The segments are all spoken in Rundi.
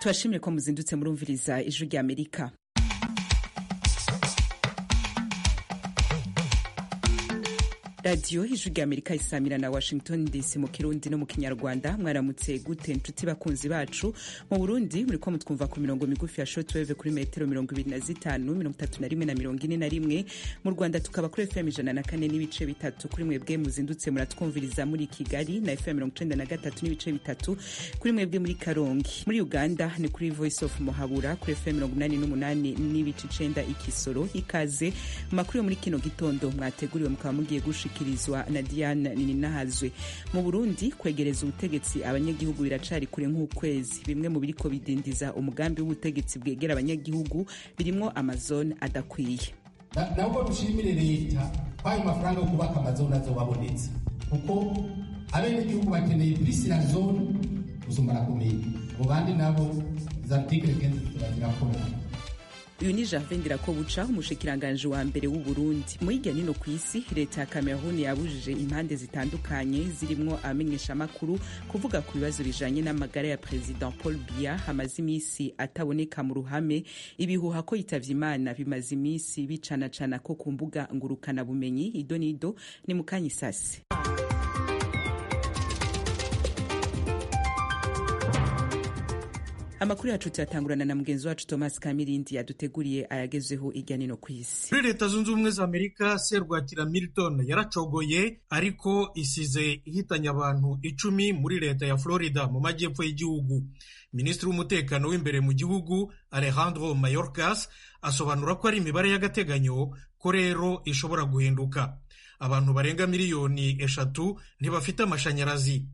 turashimye ko muzindutse murumviriza ijwi rya amerika radiyo ijwi rya amerika isamira na washington dc mu kirundi no mu kinyarwanda mwaramutse gute nshuti bakunzi bacu mu burundi muriko mutwumva ku mirongo migufi ya shortwave kuri metero mirongo ibiri na zitanu mirongo itatu na rimwe na mirongo ine na rimwe mu rwanda tukaba kuri fm ijana na kane n'ibice bitatu kuri mwebwe muzindutse muratwumviriza muri kigali na fm mirongo icenda na gatatu n'ibice bitatu kuri mwebwe muri karongi muri uganda ni kuri voice of muhabura kuri fm mirongo umunani n'umunani n'ibice icenda ikisoro ikaze mu makuru yo muri kino gitondo mwateguriwe mukaba mugiye gushika gushyikirizwa na Diane Nininahazwe mu Burundi kwegereza ubutegetsi abanyagihugu biracari kure nk'ukwezi bimwe mu biriko bidindiza umugambi w'ubutegetsi bwegera abanyagihugu birimwo amazone adakwiye nabwo dushimire leta ko ayo mafaranga yo kubaka amazone azobabonetse kuko abenegihugu bakeneye prisila zone gusumba arakomeye mu bandi nabo za artikele kenshi turazirakorera uyu ni Gervais Ndirakobuca umushikiranganji wa mbere w'u Burundi mu hirya nino ku isi leta ya Cameroon yabujije impande zitandukanye zirimwo abamenyeshamakuru kuvuga ku bibazo bijanye n'amagara ya President Paul Biya hamaze imisi ataboneka mu ruhame ibihuha ko yitavye Imana bimaze imisi bicanacana ko ku mbuga ngurukana bumenyi ido nido ni mukanyisasi amakuru yacu tuyatangurana na mugenzi wacu thomas kamirindi yaduteguriye ayagezeho irya nino ku isi muri leta zunze ubumwe za amerika serwakira milton yaracogoye ariko isize ihitanye abantu icumi muri leta ya florida mu majyepfo y'igihugu minisitiri w'umutekano w'imbere mu gihugu alejandro mayorkas asobanura ko ari imibare y'agateganyo ko rero ishobora guhinduka abantu barenga miliyoni eshatu ntibafite amashanyarazi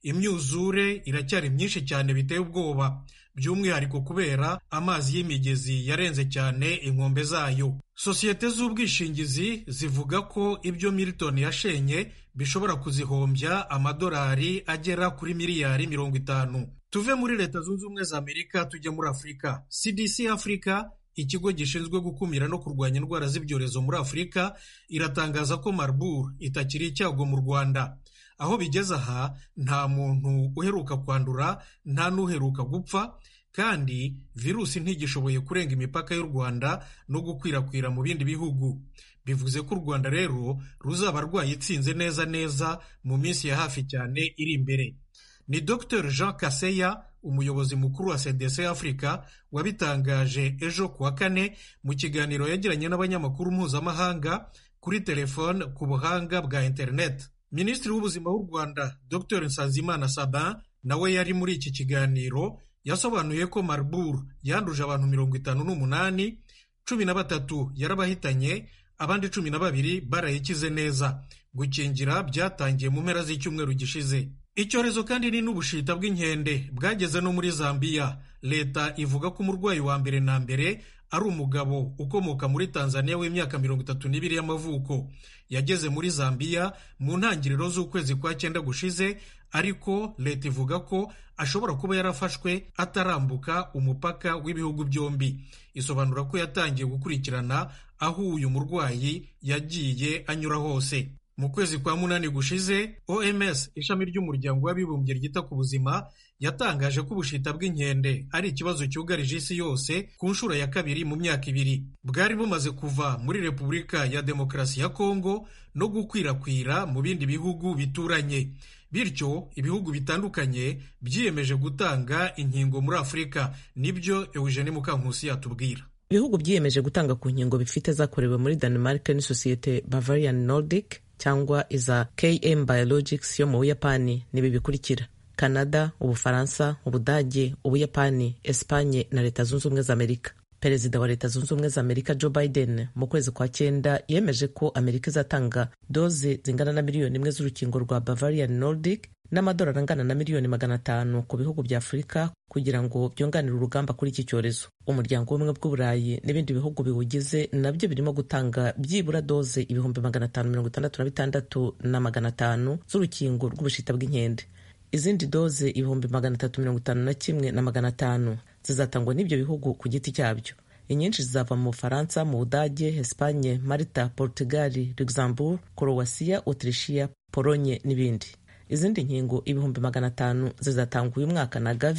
imyuzure iracyari myinshi cyane biteye ubwoba by'umwihariko kubera amazi y'imigezi yarenze cyane inkombe zayo sosiyete z'ubwishingizi zivuga ko ibyo milton yashenye bishobora kuzihombya amadolari agera kuri miliyari mirongo itanu tuve muri leta zunze ubumwe za amerika tujye muri afurika cdc afurika ikigo gishinzwe gukumira no kurwanya indwara z'ibyorezo muri afurika iratangaza ko marburg itakiri icyago mu rwanda aho bigeze aha nta muntu uheruka kwandura nta n'uheruka gupfa kandi virusi ntigishoboye kurenga imipaka y'u rwanda no gukwirakwira mu bindi bihugu bivuze ko u rwanda rero ruzaba rwayitsinze neza neza mu minsi ya hafi cyane iri imbere ni dr jean kaseya umuyobozi mukuru wa cdc afurika wabitangaje ejo ku wa kane mu kiganiro yagiranye n'abanyamakuru mpuzamahanga kuri telefone ku buhanga bwa interineti minisitiri w'ubuzima w'u rwanda dr nsanzimana sabin nawe yari muri iki kiganiro yasobanuye ko marburg yanduje abantu mirongo itanu n'umunani cumi na batatu yarabahitanye abandi cumi na babiri barayikize neza gukingira byatangiye mu mpera z'icyumweru gishize icyorezo kandi ni n'ubushita bw'inkende bwageze no muri zambiya leta ivuga ko umurwayi wa mbere na mbere ari umugabo ukomoka muri tanzania w'imyaka mirongo itatu n'ibiri y'amavuko yageze muri zambiya mu ntangiriro z'ukwezi kwa cyenda gushize ariko leta ivuga ko ashobora kuba yarafashwe atarambuka umupaka w'ibihugu byombi isobanura ko yatangiye gukurikirana aho uyu murwayi yagiye anyura hose mu kwezi kwa munani gushize oms ishami ry'umuryango w'abibumbye ryita ku buzima yatangaje ko ubushita bw'inkende ari ikibazo cyugarije isi yose ku nshuro ya kabiri mu myaka ibiri bwari bumaze kuva muri repubulika ya demokarasi ya kongo no gukwirakwira mu bindi bihugu bituranye bityo ibihugu bitandukanye byiyemeje gutanga inkingo muri afurika nibyo eugene mukankusi yatubwira ibihugu byiyemeje gutanga ku nkingo bifite zakorewe muri denmark n'isosiyete bavarian nordic cyangwa iza km biologics yo mu buyapani nibi bikurikira canada ubufaransa ubudage ubuyapani espanye na leta zunze ubumwe za amerika perezida wa leta zunze ubumwe za amerika joe biden mu kwezi kwa cyenda yemeje ko amerika izatanga doze zingana na miliyoni imwe z'urukingo rwa bavarian nordic n'amadolari angana na miliyoni magana atanu ku bihugu bya afurika kugira ngo byunganire urugamba kuri iki cyorezo umuryango w'ubumwe bw'uburayi n'ibindi bihugu biwugize nabyo birimo gutanga byibura doze ibihumbi magana atanu mirongo itandatu na bitandatu na magana atanu z'urukingo rw'ubushita bw'inkende izindi doze ibihumbi magana atatu mirongo itanu na kimwe na magana atanu zizatangwa n'ibyo bihugu ku giti cyabyo inyinshi zizava mu bufaransa mu budage espanye malta portugal luxembourg croatia autrichia polonye n'ibindi izindi nkingo ibihumbi magana atanu zizatangwa uyu mwaka na gavi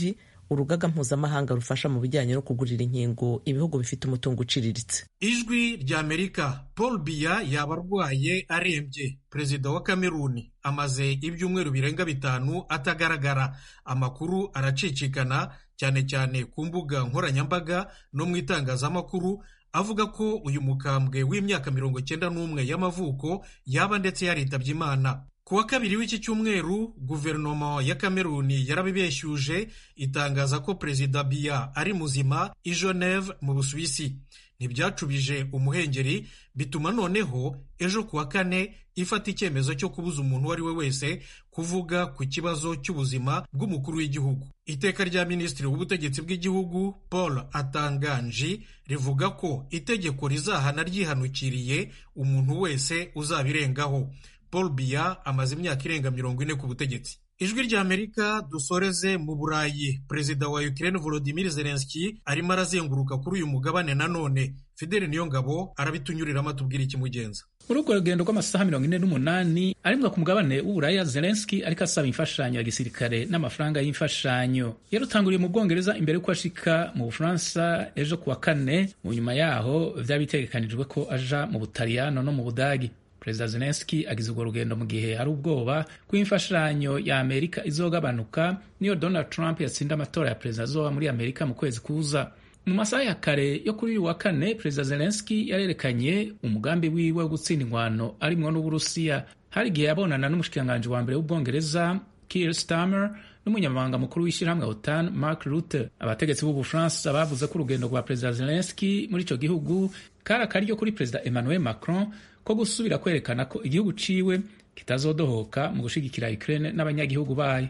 urugaga mpuzamahanga rufasha mu bijyanye no kugurira inkingo ibihugu bifite umutungo uciriritse ijwi rya amerika paul biya yaba arwaye arembye perezida wa kameruni amaze ibyumweru birenga bitanu atagaragara amakuru aracicikana cyane cyane ku mbuga nkoranyambaga no mu itangazamakuru avuga ko uyu mukambwe w'imyaka mirongo cyenda n'umwe y'amavuko yaba ndetse yaritabye imana ku wa kabiri w'iki cyumweru guverinoma ya kameruni yarabibeshyuje itangaza ko perezida biya ari muzima i geneve mu busuwisi ntibyacubije umuhengeri bituma noneho ejo ku wa kane ifata icyemezo cyo kubuza umuntu uwo ari we wese kuvuga ku kibazo cy'ubuzima bw'umukuru w'igihugu iteka rya minisitiri w'ubutegetsi bw'igihugu paul atanganji rivuga ko itegeko rizahana ryihanukiriye umuntu wese uzabirengaho paul biya amaze imyaka irenga mirongo ine ku butegetsi ijwi rya amerika dusoreze mu burayi perezida wa ukraine volodimir zelenski arimo arazenguruka kuri uyu mugabane nanone fideli niyongabo arabitunyuriramo atubwira ikimugenza muri urwo rugendo rw'amasaha mirongo ine n'umunani arimwa ku mugabane w'uburaya zelenski ariko asaba imfashanyo ya gisirikare n'amafaranga y'imfashanyo yarutanguriye mu bwongereza imbere y'uko ashika mu bufaransa ejo ku wa kane mu nyuma yaho byari bitegekanijwe ko aja mu butaliyano no mu budagi perezida zelenski agize urwo rugendo mu gihe hari ubwoba ko imfashanyo ya amerika izogabanuka niyo donald trump yatsinda amatora ya perezida azoba muri amerika mu kwezi kuza mu masaha ya kare yo kuri uyu wa kane perezida zelenski yarerekanye umugambi wiwe wo gutsinda ingwano arimwo n'uburusiya hari igihe yabonana n'umushikiranganji wa mbere w'ubwongereza Keir Starmer n'umunyamabanga mukuru w'ishyirahamwe OTAN Mark Rutte abategetsi b'ubufaransa bavuze ko urugendo rwa perezida zelenski muri ico gihugu kari akaryo kuri perezida Emmanuel Macron ko gusubira kwerekana ko igihugu ciwe kitazodohoka mu gushigikira Ukraine n'abanyagihugu bayo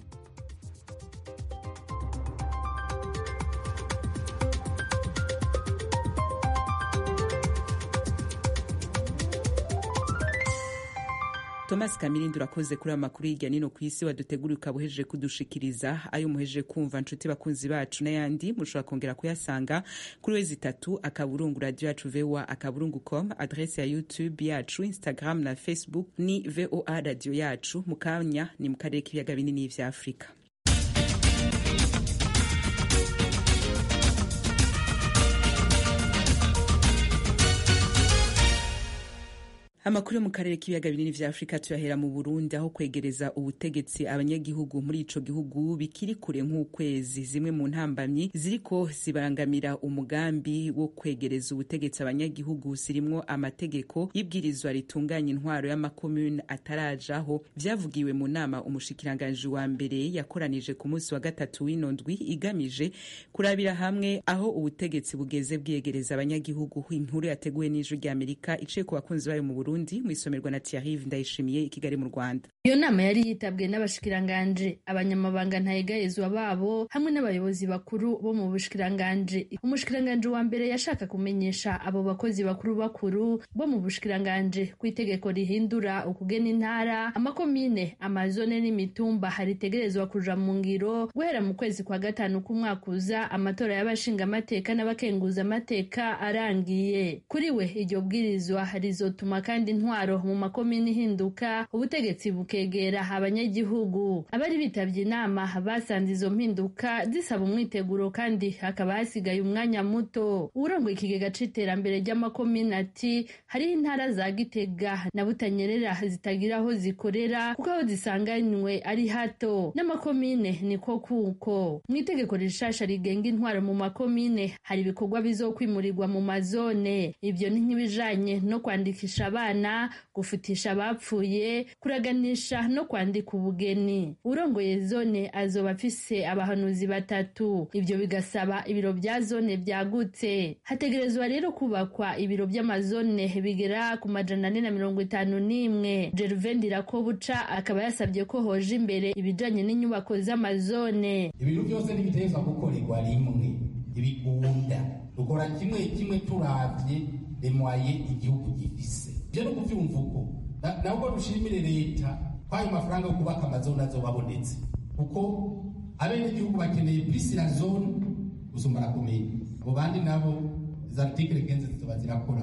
thomas kamirindi urakoze kuri aya makuru hirya nino ku isi waduteguriye ukaba uhejeje kudushikiriza ayo muhejeje kumva nshuti bakunzi bacu n'ayandi mushobora kongera kuyasanga kuri wezi itatu akaburungu radiyo yacu voa akaburungu com adrese ya youtube yacu instagram na facebook ni voa radiyo yacu mu kanya ni mu karere k'ibiyaga binini vya afurika amakuru yo mu karere k'ibiyaga binini vya afurika tuyahera mu burundi aho kwegereza ubutegetsi abanyagihugu muri ico gihugu bikiri kure nk'ukwezi zimwe mu ntambamyi ziriko zibangamira umugambi wo kwegereza ubutegetsi abanyagihugu zirimwo amategeko y'ibwirizwa ritunganya intwaro y'amakomune atarajaho vyavugiwe mu nama umushikiranganji wa mbere yakoranije ku munsi wa gatatu w'ino ndwi igamije kurabira hamwe aho ubutegetsi bugeze bwiyegereza abanyagihugu inkuru yateguwe n'ijwi rya amerika iciye ku bakunzi bayo mu burundi Burundi mu isomerwa na Thierry Ndayishimiye i Kigali mu Rwanda. Iyo nama yari yitabwe n'abashikiranganje, abanyamabanga ntayegayezwa babo hamwe n'abayobozi bakuru bo mu bushikiranganje. Umushikiranganje wa mbere yashaka kumenyesha abo bakozi bakuru bakuru bo mu bushikiranganje ku itegeko rihindura ukugena intara, amakomine, amazone n'imitumba haritegerezwa kuja mu ngiro guhera mu kwezi kwa gatanu k'umwaka uza amatora y'abashinga amateka n'abakenguza amateka arangiye. Kuri we iryo bwirizwa rizotuma kandi intwaro mu makomini ihinduka ubutegetsi bukegera abanyagihugu abari bitabye inama basanze izo mpinduka zisaba umwiteguro kandi hakaba hasigaye umwanya muto urongoye ikigega c'iterambere ry'amakomini ati hariho intara za gitega na butanyerera zitagira aho zikorera kuko aho zisanganywe ari hato n'amakomine niko kuko mu itegeko rishasha rigenga intwaro mu makomine hari ibikorwa bizokwimurirwa mu mazone ibyo ni nk'ibijanye no kwandikisha abana gufutisha abapfuye kuraganisha no kwandika ubugeni urongoye zone azoba afise abahanuzi batatu ibyo bigasaba ibiro bya zone byagutse hategerezwa rero kubakwa ibiro by'amazone bigera ku majana ane na mirongo itanu n'imwe gervain dirakobuca akaba yasabye ko hoje imbere ibijanye n'inyubako z'amazone ibintu byose ntibitezwa gukorerwa rimwe ibigunda dukora kimwe kimwe turavye remwaye igihugu gifise ivyo no kuvyumva uko nabwo dushimire leta ko ayo mafaranga yo kubaka amazone azoba abonetse kuko abenegihugu bakeneye plus la zone gusumba la commune abo bandi nabo za article kenze zizoba zirakora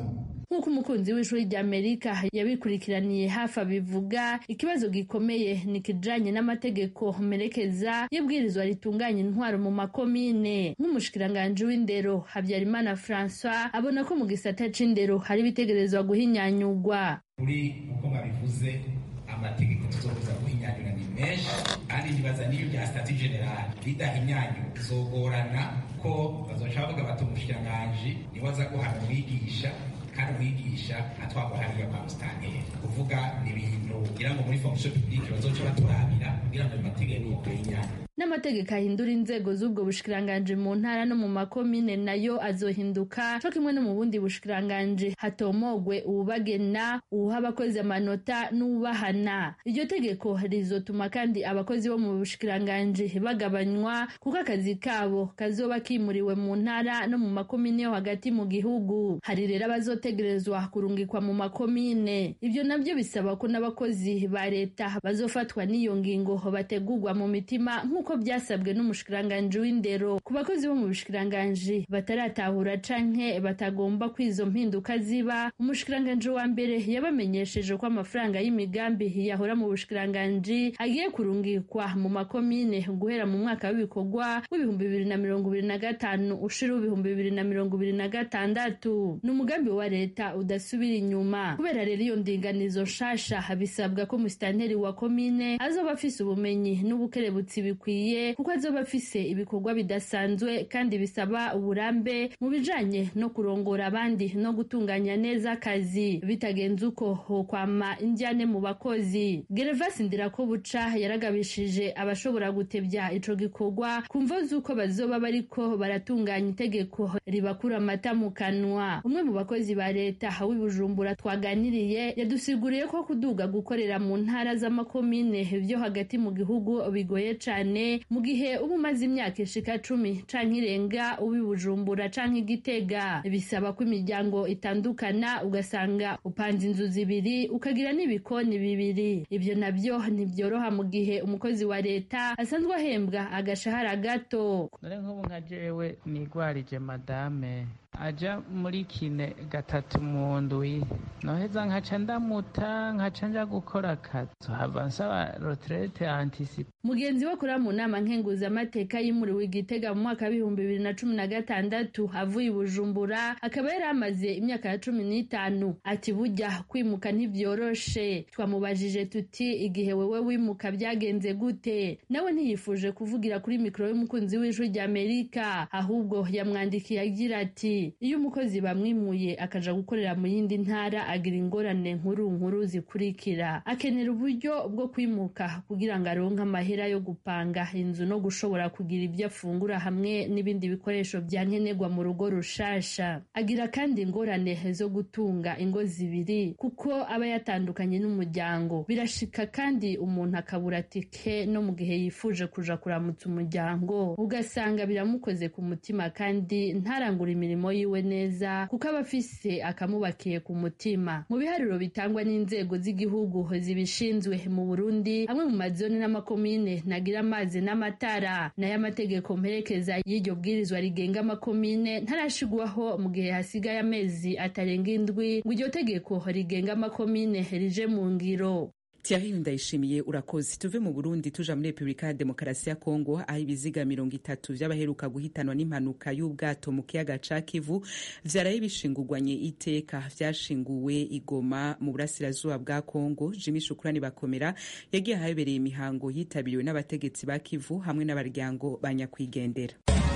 nk'uko umukunzi w'ishuri rya amerika yabikurikiraniye hafi abivuga ikibazo gikomeye ni ikijanye n'amategeko merekeza y'ibwirizwa ritunganya intwaro mu makomine nk'umushikiranganji w'indero habyarimana francois abona ko mu gisata c'indero hari ibitegerezwa guhinyanyurwa kuri uko babivuze amategeko tuzokuza guhinyanyura ni menshi kandi nibaza n'iyo bya stati generale bidahinyanyura bizogorana ko bazoca bavuga bati umushikiranganji niwe aza guhana umwigisha kandi umwigisha atwagwa hariya kwa musitanteri kuvuga ni ibintu kugira ngo muri fonction publique bazoca baturabira kugira ngo ayo mategeko ahinyanyure n'amategeko ahindura inzego z'ubwo bushikiranganji mu ntara no mu makomine nayo azohinduka co kimwe no mu bundi bushikiranganji hatomogwe uwubagena uwuha abakozi amanota n'uwubahana iryo tegeko rizotuma kandi abakozi bo mu bushikiranganji bagabanywa kuko akazi kabo kazoba kimuriwe mu ntara no mu makomine yo hagati mu gihugu hari rero abazotegerezwa kurungikwa mu makomine ibyo nabyo bisaba ko n'abakozi ba leta bazofatwa n'iyo ngingo bategurwa mu mitima nk'uko byasabwe n'umushikiranganji w'indero ku bakozi bo mu bushikiranganji bataratahura canke batagomba ko izo mpinduka ziba umushikiranganji wa mbere yabamenyesheje ko amafaranga y'imigambi yahora mu bushikiranganji agiye kurungikwa mu makomine guhera mu mwaka w'ibikorwa w'ibihumbi bibiri na mirongo ibiri na gatanu ushira ibihumbi bibiri na mirongo ibiri na gatandatu ni umugambi wa leta udasubira inyuma kubera rero iyo ndinganizo nshasha bisabwa ko musitanteri wa komine azoba afise ubumenyi n'ubukerebutsi bikwiye kuko azoba afise ibikorwa bidasanzwe kandi bisaba uburambe mu bijanye no kurongora abandi no gutunganya neza akazi bitagenze uko hokwama injyane mu bakozi gervasi ndirakobuca yaragabishije abashobora gutebya ico gikorwa ku mvo z'uko bazoba bariko baratunganya itegeko ribakura amata mu kanwa umwe mu bakozi ba leta w'i bujumbura twaganiriye yadusiguriye ko kuduga gukorera mu ntara z'amakomine vyo hagati mu gihugu bigoye cane mu gihe uba umaze imyaka ishika cumi canke irenga uba bujumbura canke igitega bisaba ko imiryango itandukana ugasanga upanze inzu zibiri ukagira n'ibikoni bibiri ibyo nabyo ntibyoroha mu gihe umukozi wa leta asanzwe ahembwa agashahara gato dore nk'ubu nka jewe nigwarije madame aja muri kine gatatu mu ndwi noheza nkaca ndamuta nkaca nja gukora akazi hava nsaba retraite anticipe mugenzi we akora mu nama nkenguzamateka yimuriwe igitega mu mwaka w'ibihumbi bibiri na cumi na gatandatu avuye i bujumbura akaba yari amaze imyaka ya cumi n'itanu ati burya kwimuka ntibyoroshe twamubajije tuti igihe wewe wimuka byagenze gute nawe ntiyifuje kuvugira kuri mikoro y'umukunzi w'ijwi rya amerika ahubwo yamwandikiye agira ati iyo umukozi bamwimuye akaja gukorera mu yindi ntara agira ingorane nkuru nkuru zikurikira akenera uburyo bwo kwimuka kugira ngo aronke amahera yo gupanga inzu no gushobora kugira ibyo afungura hamwe n'ibindi bikoresho bya nkenerwa mu rugo rushasha agira kandi ingorane zo gutunga ingo zibiri kuko aba yatandukanye n'umuryango birashika kandi umuntu akabura tike no mu gihe yifuje kuja kuramutsa umuryango ugasanga biramukoze ku mutima kandi ntarangura imirimo yiwe neza kuko aba afise akamubakiye ku mutima mu biharuro bitangwa n'inzego z'igihugu zibishinzwe mu burundi amwe mu mazoni n'amakomine ntagira amazi n'amatara nayo amategeko mperekeza y'iryo bwirizwa rigenga amakomine ntarashigwaho mu gihe hasigaye amezi atarenga indwi ngo iryo tegeko rigenga amakomine rije mu ngiro Thierry Ndayishimiye urakoze tuve mu Burundi tuja muri Republika ya Demokarasi ya Kongo aho ibiziga mirongo itatu vy'abaheruka guhitanwa n'impanuka y'ubwato mu kiyaga ca Kivu vyaraye bishingurwanye iteka vyashinguwe igoma mu burasirazuba bwa Kongo Jimmy Shukrani bakomera yagiye ahabereye imihango yitabiriwe n'abategetsi ba Kivu hamwe n'abaryango ba nyakwigendera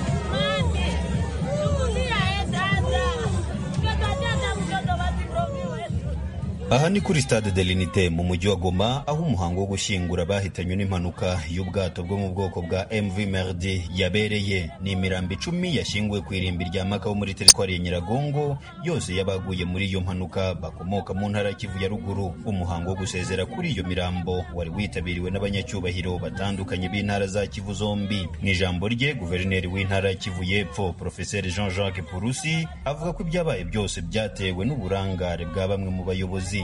aha ni kuri stade de l'unité mu mujyi wa goma aho umuhango wo gushyingura bahitanywe n'impanuka y'ubwato bwo mu bwoko bwa mv merdi yabereye ni imirambo icumi yashyinguwe ku irimbi rya makaho muri teritwari ya nyiragongo yose y'abaguye muri iyo mpanuka bakomoka mu ntara ya kivu ya ruguru umuhango wo gusezera kuri iyo mirambo wari witabiriwe n'abanyacyubahiro batandukanye b'intara za kivu zombi mu ijambo rye guverineri w'intara ya kivu y'epfo profeseri jean jacques purusi avuga ko ibyabaye byose byatewe n'uburangare bwa bamwe mu bayobozi bayobozi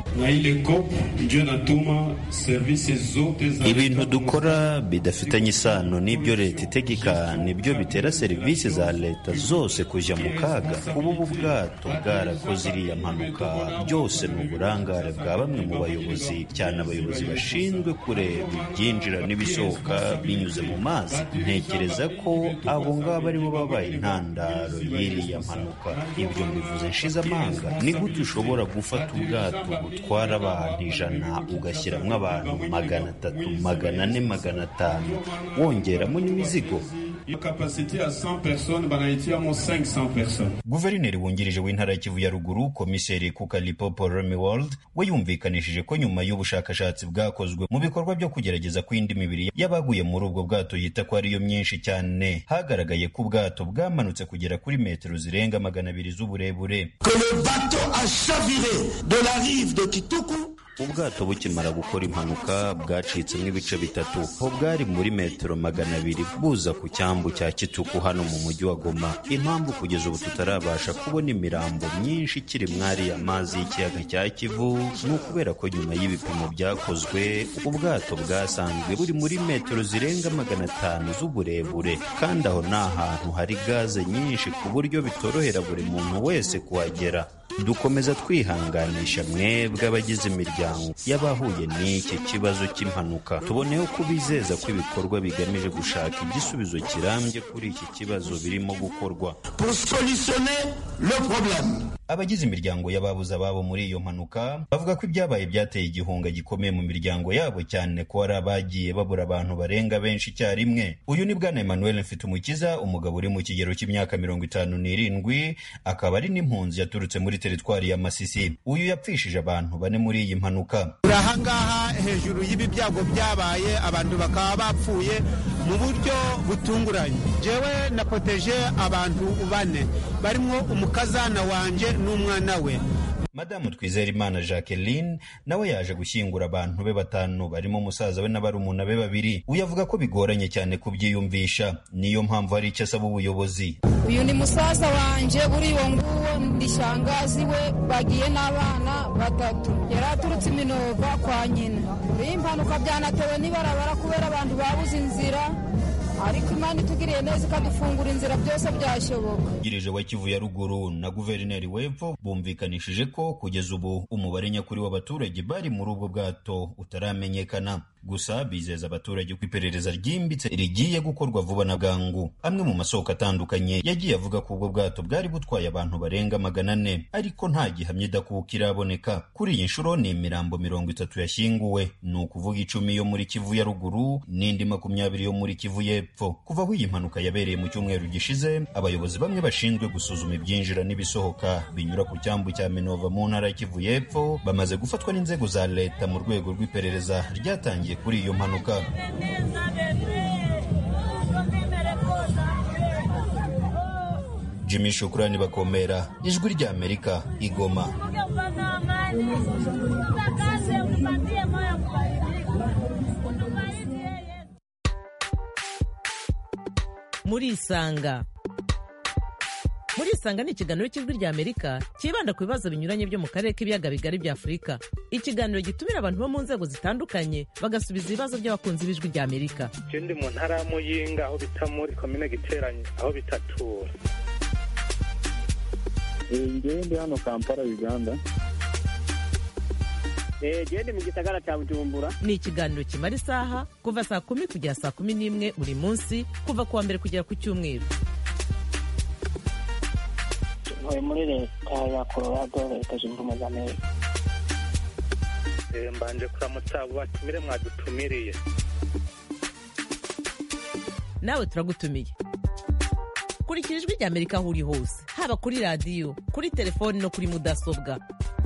ibintu dukora bidafitanye isano n'ibyo leta itegeka nibyo bitera serivisi za leta zose kujya mu kaga kuba ubu bwato bwarakoze iriya mpanuka byose ni uburangare bwa bamwe mu bayobozi cyane abayobozi bashinzwe kureba ibyinjira n'ibisohoka binyuze mu mazi ntekereza ko abo ngabo aribo babaye intandaro y'iriya mpanuka ibyo mbivuze nshize amanga ni gute ushobora gufata ubwato butwara abantu ijana ugashyiramo abantu magana atatu magana ane magana atanu wongeramo n'imizigo guverineri wungirije w'intara ya kivu ya ruguru komiseri kukalipopo remiworld we yumvikanishije ko nyuma y'ubushakashatsi bwakozwe mu bikorwa byo kugerageza ko indi mibiri y'abaguye muri ubwo bwato yita ko ariyo myinshi cyane hagaragaye ko ubwato bwamanutse kugera kuri metero zirenga magana abiri z'uburebure ubwato bukimara gukora impanuka bwacitsemo ibice bitatu ho bwari muri metero magana abiri buza ku cyambu cya kituku hano mu mujyi wa goma impamvu kugeza ubu tutarabasha kubona imirambo myinshi ikiri mwari amazi y'ikiyaga cya kivu ni ukubera ko nyuma y'ibipimo byakozwe ubwato bwasanzwe buri muri metero zirenga magana atanu z'uburebure kandi aho ni ahantu hari gaze nyinshi ku buryo bitorohera buri muntu wese kuhagera dukomeza twihanganisha mwebwe abagize imiryango y'abahuye n'iki kibazo cy'impanuka tuboneyeho kubizeza ko ibikorwa bigamije gushaka igisubizo kirambye kuri iki kibazo birimo gukorwa abagize imiryango y'ababuze ababo muri iyo mpanuka bavuga ko ibyabaye byateye igihunga gikomeye mu miryango yabo cyane ko hari abagiye babura abantu barenga benshi icyarimwe uyu ni bwana emmanuel mfitumukiza umugabo uri mu kigero cy'imyaka mirongo itanu n'irindwi akaba ari n'impunzi yaturutse muri teritwari ya masisi uyu yapfishije abantu bane muri iyi mpanuka ahangaha hejuru y'ibi byago byabaye abantu bakaba bapfuye mu buryo butunguranye jewe napoteje abantu bane barimo umukazana wanjye n'umwana we madamu twizerimana jacqueline nawe yaje gushyingura abantu be batanu barimo umusaza we n'abarumuna be babiri uyu avuga ko bigoranye cyane kubyiyumvisha niyo mpamvu hari icyo asaba ubuyobozi uyu ni musaza wanjye uri uwo nguwo ndi shangazi we bagiye n'abana batatu yari aturutse iminova kwa nyina iyi mpanuka byanatewe n'ibarabara kubera abantu babuze inzira ariko imana itugiriye neza ikadufungura inzira byose byashoboka girije wa kivu ya ruguru na guverineri w'epfo bumvikanishije ko kugeza ubu umubare nyakuri w'abaturage bari muri ubwo bwato utaramenyekana gusa bizeza abaturage ko iperereza ryimbitse rigiye gukorwa vuba na bwangu amwe mu masoko atandukanye yagiye avuga ko ubwo bwato bwari butwaye abantu barenga magana ane ariko nta gihamya idakuka iraboneka kuri iyi nshuro ni imirambo mirongo itatu yashyinguwe ni ukuvuga icumi yo muri kivu ya ruguru n'indi makumyabiri yo muri kivu y'epfo kuva aho iyi mpanuka yabereye mu cyumweru gishize abayobozi bamwe bashinzwe gusuzuma ibyinjira n'ibisohoka binyura ku cyambu cya minova mu ntara ya kivu y'epfo bamaze gufatwa n'inzego za leta mu rwego rw'iperereza ryatangiye kuri iyo mpanuka jimmy shukurani bakomera ijwi rya amerika igoma muri isanga muri isanga ni ikiganiro cy'ijwi rya amerika cyibanda ku bibazo binyuranye byo mu karere k'ibiyaga bigari bya afurika ikiganiro gitumira abantu bo mu nzego zitandukanye bagasubiza ibibazo by'abakunzi b'ijwi rya amerika je ndi mu ntara ya muyinga aho bita muri komine giteranye aho bitatura ngewe ndi hano kampala uganda gende mu gisagara cya bujumbura ni ikiganiro kimara isaha kuva saa kumi kugera saa kumi n'imwe buri munsi kuva ku wa mbere kugera ku cyumweru ntuye muri leta ya colorado leta zunze ubumwe za amerika mbanje kuramutsa abo batumire mwadutumiriye nawe turagutumiye kurikira ijwi rya amerika aho uri hose haba kuri radiyo kuri telefoni no kuri mudasobwa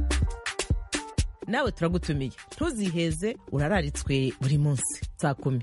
nawe turagutumiye ntuziheze urararitswe buri munsi saa kumi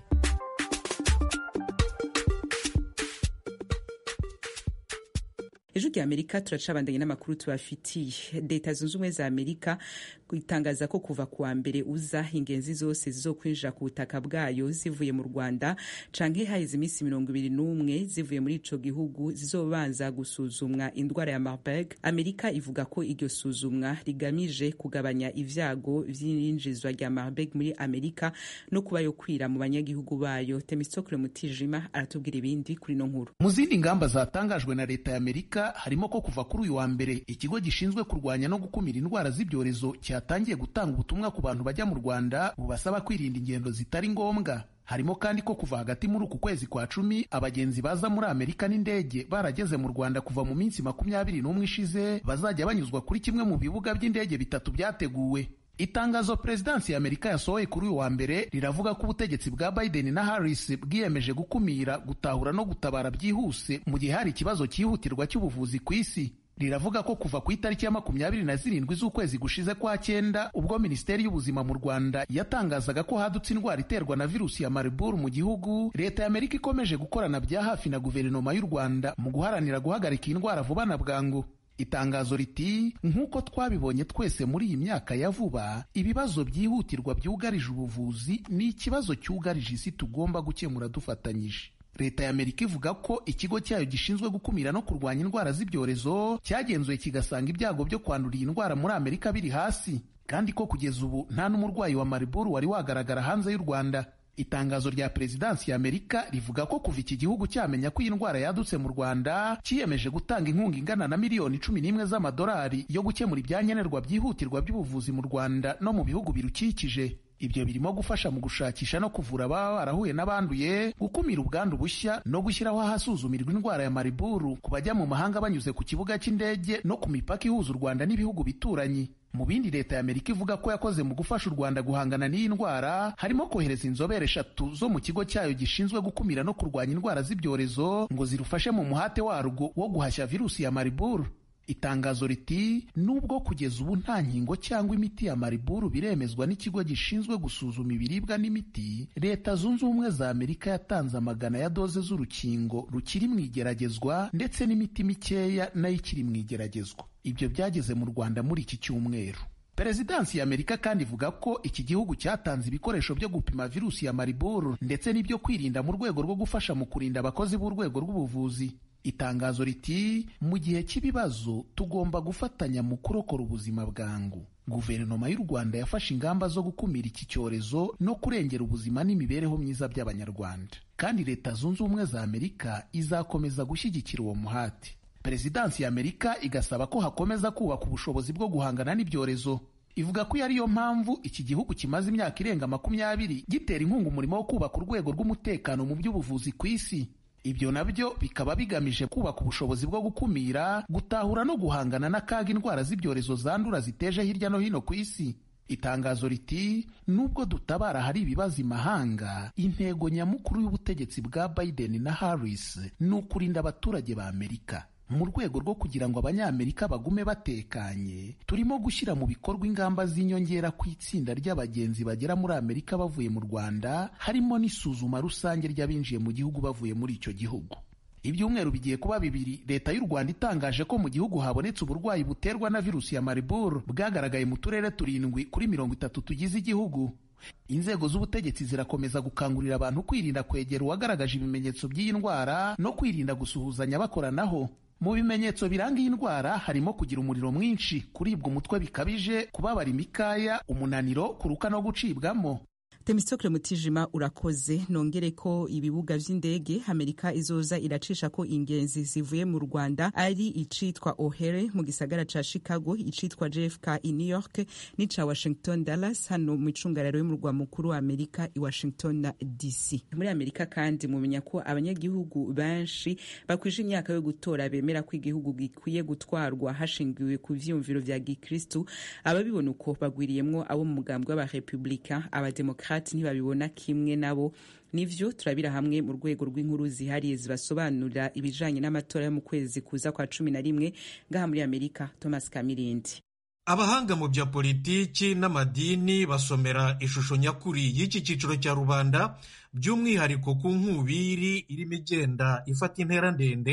ejo rya amerika turacabandanye n'amakuru tubafitiye leta zunze ubumwe za amerika itangaza ko kuva kuwa mbere uza ingenzi zose zizokwinjira ku butaka bwayo zivuye mu rwanda canke haheze iminsi mirongo ibiri n'umwe zivuye muri ico gihugu zizobanza gusuzumwa indwara ya marburg amerika ivuga ko iryo suzumwa rigamije kugabanya ivyago vy'iyinjizwa rya marburg muri amerika no kuba yo kwira mu banyagihugu bayo temistokle mutijima aratubwira ibindi kuri no nkuru mu zindi ngamba zatangajwe na leta ya amerika harimo ko kuva kuri uyu wa mbere ikigo gishinzwe kurwanya no gukumira indwara z'ibyorezo cyatangiye gutanga ubutumwa ku bantu bajya mu rwanda bubasaba kwirinda ingendo zitari ngombwa harimo kandi ko kuva hagati muri uku kwezi kwa cumi abagenzi baza muri amerika n'indege barageze mu rwanda kuva mu minsi makumyabiri n'umwe ishize bazajya banyuzwa kuri kimwe mu bibuga by'indege bitatu byateguwe itangazo perezidansi ya amerika yasohoye kuri uyu wa mbere riravuga ko ubutegetsi bwa biden na harris bwiyemeje gukumira gutahura no gutabara byihuse mu gihe hari ikibazo cyihutirwa cy'ubuvuzi ku isi riravuga ko kuva ku itariki ya makumyabiri na zirindwi z'ukwezi gushize kwa cyenda ubwo minisiteri y'ubuzima mu rwanda yatangazaga ko hadutse indwara iterwa na virusi ya mariburu mu gihugu leta ya amerika ikomeje gukorana bya hafi na guverinoma y'u rwanda mu guharanira guhagarika iyi ndwara vuba na bwangu itangazo riti nk'uko twabibonye twese muri iyi myaka ya vuba ibibazo byihutirwa byugarije ubuvuzi ni ikibazo cyugarije isi tugomba gukemura dufatanyije leta ya amerika ivuga ko ikigo cyayo gishinzwe gukumira no kurwanya indwara z'ibyorezo cyagenzuye kigasanga ibyago byo kwandura iyi ndwara muri amerika biri hasi kandi ko kugeza ubu nta n'umurwayi wa mariburu wari wagaragara hanze y'u rwanda itangazo rya perezidansi ya amerika rivuga ko kuva iki gihugu cyamenya ko iyi ndwara yadutse mu rwanda cyiyemeje gutanga inkunga ingana na miliyoni cumi n'imwe z'amadolari yo gukemura ibyankenerwa byihutirwa by'ubuvuzi mu rwanda no mu bihugu birukikije ibyo birimo gufasha mu gushakisha no kuvura ababa barahuye n'abanduye gukumira ubwandu bushya no gushyiraho ahasuzumirwa indwara ya mariburu ku bajya mu mahanga banyuze ku kibuga cy'indege no ku mipaka ihuza u rwanda n'ibihugu bituranyi mu bindi leta ya amerika ivuga ko yakoze mu gufasha u rwanda guhangana n'iyi ndwara harimo kohereza inzobere eshatu zo mu kigo cyayo gishinzwe gukumira no kurwanya indwara z'ibyorezo ngo zirufashe mu muhate warwo wo guhashya virusi ya mariburu itangazo riti nubwo kugeza ubu nta nkingo cyangwa imiti ya mariburu biremezwa n'ikigo gishinzwe gusuzuma ibiribwa n'imiti leta zunze ubumwe za amerika yatanze amagana ya doze z'urukingo rukiri mu igeragezwa ndetse n'imiti mikeya nayo ikiri mu igeragezwa ibyo byageze mu rwanda muri iki cyumweru perezidansi ya amerika kandi ivuga ko iki gihugu cyatanze ibikoresho byo gupima virusi ya mariburu ndetse n'ibyo kwirinda mu rwego rwo gufasha mu kurinda abakozi b'urwego rw'ubuvuzi itangazo riti mu gihe cy'ibibazo tugomba gufatanya mu kurokora ubuzima bwangu guverinoma y'u rwanda yafashe ingamba zo gukumira iki cyorezo no kurengera ubuzima n'imibereho myiza by'abanyarwanda kandi leta zunze ubumwe za amerika izakomeza gushyigikira uwo muhati perezidansi ya amerika igasaba ko hakomeza kubaka ubushobozi bwo guhangana n'ibyorezo ivuga ko iyo ariyo mpamvu iki gihugu kimaze imyaka irenga makumyabiri gitera inkunga umurimo wo kubaka urwego rw'umutekano mu by'ubuvuzi ku isi ibyo nabyo bikaba bigamije kubaka ubushobozi bwo gukumira gutahura no guhangana n'akaga indwara z'ibyorezo zandura ziteje hirya no hino ku isi itangazo riti nubwo dutabara hari ibibazo imahanga intego nyamukuru y'ubutegetsi bwa biden na harris ni ukurinda abaturage ba amerika mu rwego rwo kugira ngo abanyamerika bagume batekanye turimo gushyira mu bikorwa ingamba z'inyongera ku itsinda ry'abagenzi bagera muri amerika bavuye mu rwanda harimo n'isuzuma rusange ry'abinjiye mu gihugu bavuye muri icyo gihugu ibyumweru bigiye kuba bibiri leta y'u rwanda itangaje ko mu gihugu habonetse uburwayi buterwa na virusi ya mariburu bwagaragaye mu turere turindwi kuri mirongo itatu tugize igihugu inzego z'ubutegetsi zirakomeza gukangurira abantu kwirinda kwegera uwagaragaje ibimenyetso by'iyi ndwara no kwirinda gusuhuzanya bakoranaho mu bimenyetso biranga iyi ndwara harimo kugira umuriro mwinshi kuribwa umutwe bikabije kubabara imikaya umunaniro kuruka no gucibwamo temistokle mutijima urakoze nongere ko ibibuga vy'indege amerika izoza iracisha ko ingenzi zivuye mu rwanda ari icitwa ohere mu gisagara ca chicago icitwa jfk i new york n'ica washington dallas hano mu icungararo y'umurwa mukuru wa amerika i washington na dc muri amerika kandi mumenya ko abanyagihugu benshi bakwije imyaka yo gutora bemera ko igihugu gikwiye gutwarwa hashingiwe ku vyiyumviro vya gikristu ababibona uko bagwiriyemwo abo mu mugambwe w'abarepublika abademokrati ntibabibona kimwe nabo nivyo turabira hamwe mu rwego rw'inkuru zihariye zibasobanurira ibijanye n'amatora yo mu kwezi kuza kwa cumi na rimwe ngaha muri amerika thomas kamirindi abahanga mu bya politiki n'amadini basomera ishusho nyakuri y'iki cyiciro cya rubanda by'umwihariko ku nkubiri irimo igenda ifata intera ndende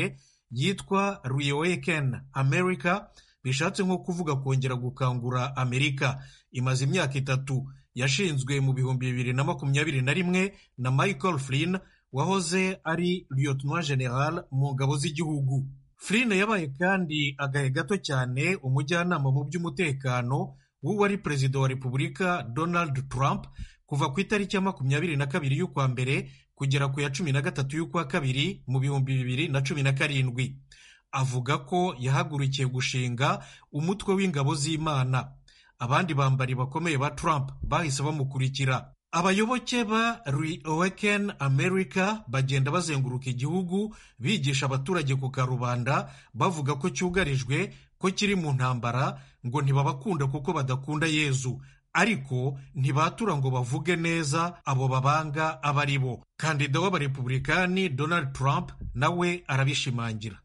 yitwa reawaken america bishatse nko kuvuga kongera gukangura amerika imaze imyaka itatu yashinzwe mu bihumbi bibiri na makumyabiri na rimwe na michael flynn wahoze ari lieutenant general mu ngabo z'igihugu flynn yabaye kandi agahe gato cyane umujyanama mu by'umutekano w'uwari perezida wa repubulika donald trump kuva ku itariki ya makumyabiri na kabiri y'ukwa mbere kugera ku ya cumi na gatatu y'ukwa kabiri mu bihumbi bibiri na cumi na karindwi avuga ko yahagurukiye gushinga umutwe w'ingabo z'imana abandi bambari bakomeye ba Trump bahise bamukurikira abayoboke ba reawaken america bagenda bazenguruka igihugu bigisha abaturage ku karubanda bavuga ko cyugarijwe ko kiri mu ntambara ngo ntibabakunda kuko badakunda yezu ariko ntibatura ngo bavuge neza abo babanga aba ari bo kandida w'abarepublikani donald trump nawe arabishimangira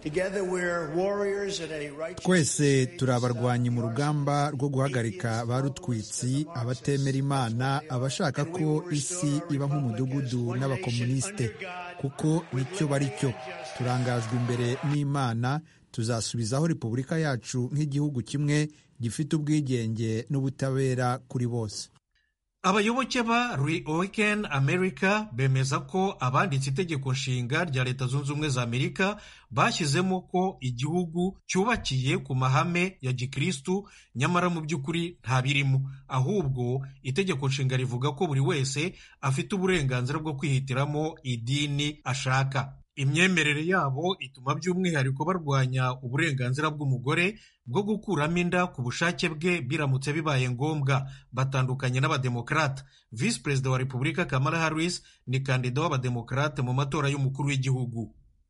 twese turi abarwanyi mu rugamba rwo guhagarika ba rutwitsi abatemera imana abashaka ko isi iba nk'umudugudu n'abakomunisite kuko nicyo bari cyo turangajwe imbere n'imana tuzasubizaho repubulika yacu nk'igihugu kimwe gifite ubwigenge n'ubutabera kuri bose abayoboke ba reawaken america bemeza ko abanditse itegeko nshinga rya leta zunze ubumwe za amerika bashyizemo ko igihugu cyubakiye ku mahame ya gikristu nyamara mu by'ukuri ntabirimo ahubwo itegeko nshinga rivuga ko buri wese afite uburenganzira bwo kwihitiramo idini ashaka imyemerere yabo ituma by'umwihariko barwanya uburenganzira bw'umugore bwo gukuramo inda ku bushake bwe biramutse bibaye ngombwa batandukanye n'abademokarate visi perezida wa repubulika kamala harris ni kandida w'abademokarate mu matora y'umukuru w'igihugu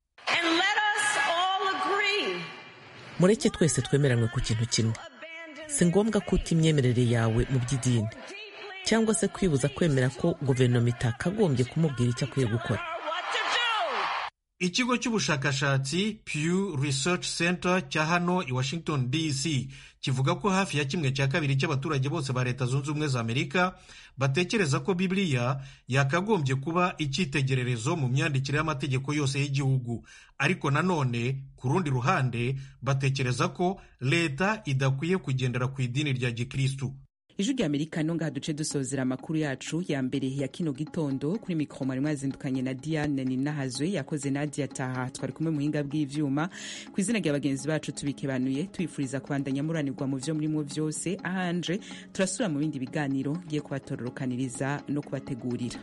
mureke twese twemeranwe ku kintu kimwe si ngombwa ko uta imyemerere yawe mu by'idini cyangwa se kwibuza kwemera ko guverinoma itakagombye kumubwira icyo akwiye gukora ikigo cy'ubushakashatsi Pew Research Center cya hano i Washington DC kivuga ko hafi ya kimwe cya kabiri cy'abaturage bose ba leta zunze ubumwe za amerika batekereza ko bibiliya yakagombye kuba icyitegererezo mu myandikire y'amategeko yose y'igihugu ariko nanone ku rundi ruhande batekereza ko leta idakwiye kugendera ku idini rya gikristu ijwi rya amerika no ngaha duce dusozera amakuru yacu ya mbere ya kino gitondo kuri mikoro mwari mwazindukanye na diane ninahazwe yakoze nadia taha twari kumwe mu buhinga bw'ivyuma ku izina rya bagenzi bacu tubikebanuye tubifuriza kubandanya muranirwa mu vyo murimo vyose ahanje turasubira mu bindi biganiro ngiye kubatororokaniriza no kubategurira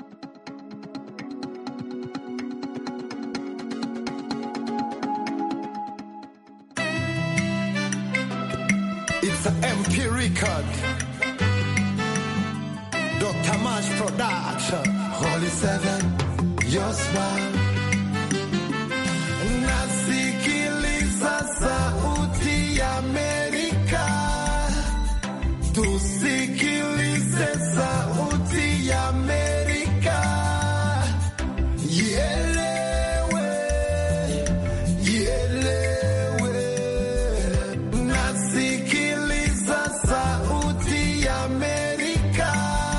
It's an MP record. Dr. Mash Production. Holy Seven, your smile. Nasikiliza sauti ya Amerika. Tusikilize sauti ya Amerika. Ielewe, ielewe. Nasikiliza sauti ya Amerika.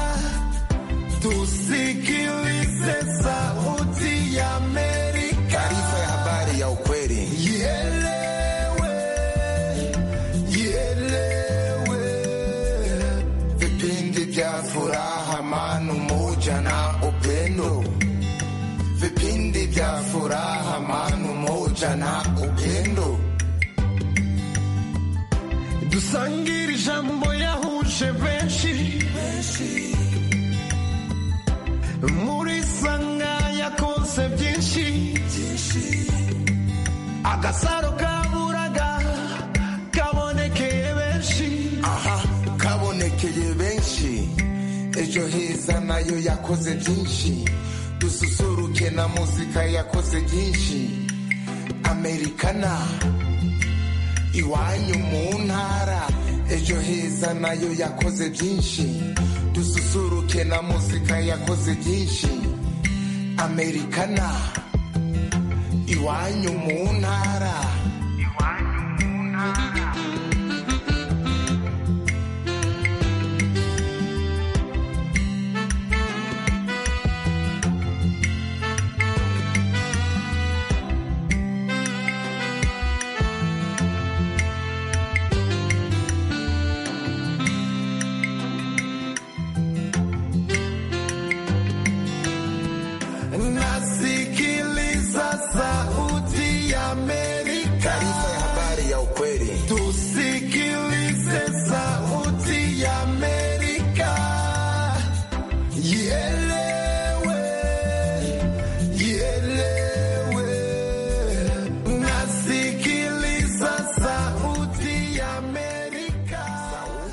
Tusikilize sauti ya Amerika. Taarifa ya habari ya ukweli. Ielewe, ielewe. Vipindi vya furaha, amani, umoja na upendo. Vipindi vya furaha, amani, umoja na upendo. dusangire ijambo yahuje benshi muri sanga yakoze byinshi agasaro kaburaga kabonekeye benshi aha kabonekeye benshi ejo heza nayo yakoze byinshi dususuruke na muzika yakoze byinshi amerikana iwanyu mu ntara ejo heza nayo yakoze byinshi dususuruke na muzika yakoze byinshi amerikana iwanyu mu ntara